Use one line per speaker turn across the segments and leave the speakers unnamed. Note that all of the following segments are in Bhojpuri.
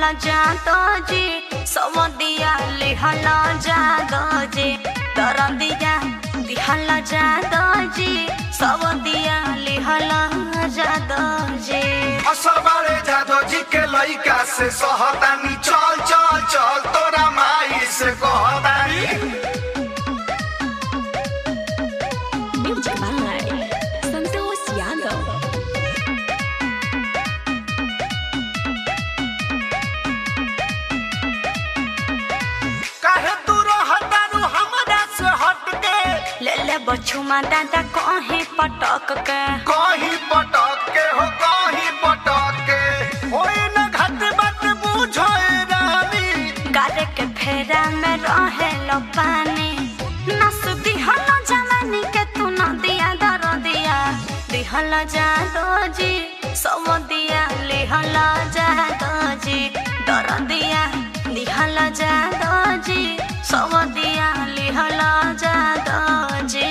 जादो जी सवदिया लिहल जादो जी दरदिया दिहल जादो जी सवदिया लिहल जादो जी
असल बारे जादो जी के लइका से सहतानी चल चल चल तोरा माई से कहतानी
Music by Santos Yadav.
काहे तू रहतारू हमरा से हट के
ले ले बछुमा दादा कहे पटक के
कहीं पटक के हो कहीं पटक के होई न घट बात बुझो ए रानी
गारे के फेरा में रहे लो पानी नस दिहल जवानी के तू न दिया दर दिया दिहल जादो जी सब दिया लिहल जादो जी दर दिया दिहल जादो जी सब दिया लिहल जादो जी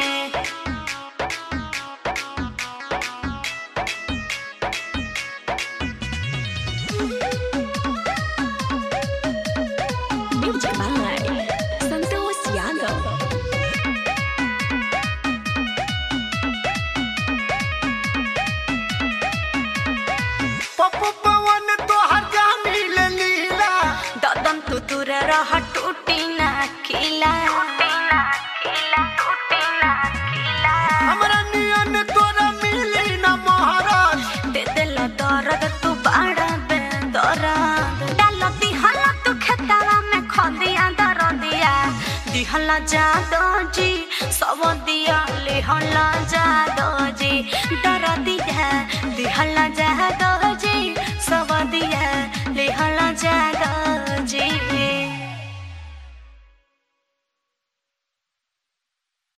Music by Santos Yadav.
Pappu पवन तो हर जानी ले लीला
ददन तू दूर रह टूटी ना खिला
हमरा नियन तोरा मिली न महाराज
दे दिल दर्द तू बड़ा बे दर्द डाल दिहल तू खेतवा में खदिया दर दिया दिहल जादो जी सब दिया लिहल जादो जी दर दिया दिहल जादो जी सब दिया लिहल जादो जी